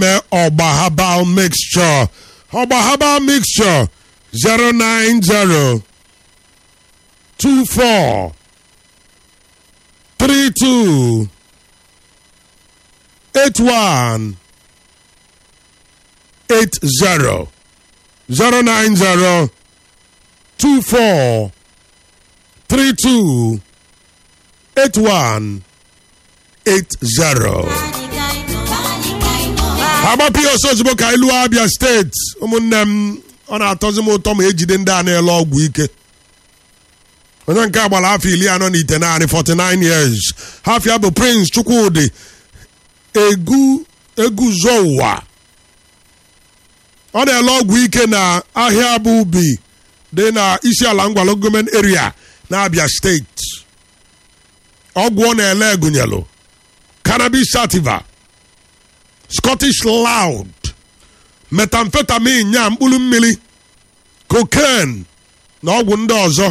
na-akpe ọgba herbal mixture ọgba herbal mixture 090 24 32 81 80 090 24 32 81 80 agbapụ ya ọsọ ozugbo ka ilu abịa steeti ụmụnne m ọ na-atọzi m ụtọ ma ejide ndị a na-ele ọgwụ ike onye nke agbara afọ iri anọ na ite naanị 49 years hafia bụ prince chukwudi egu eguzo ụwa ọ na-ele ọgwụ ike na ahịa bụ ubi dị na isi ala ngwalo gọọmenti area na abia steeti ọgwụ ọ na-ele gụnyelụ cannabis sativa scottish loud methamphetamine nya mkpụrụ mmiri cocaine na ọgwụ ndị ọzọ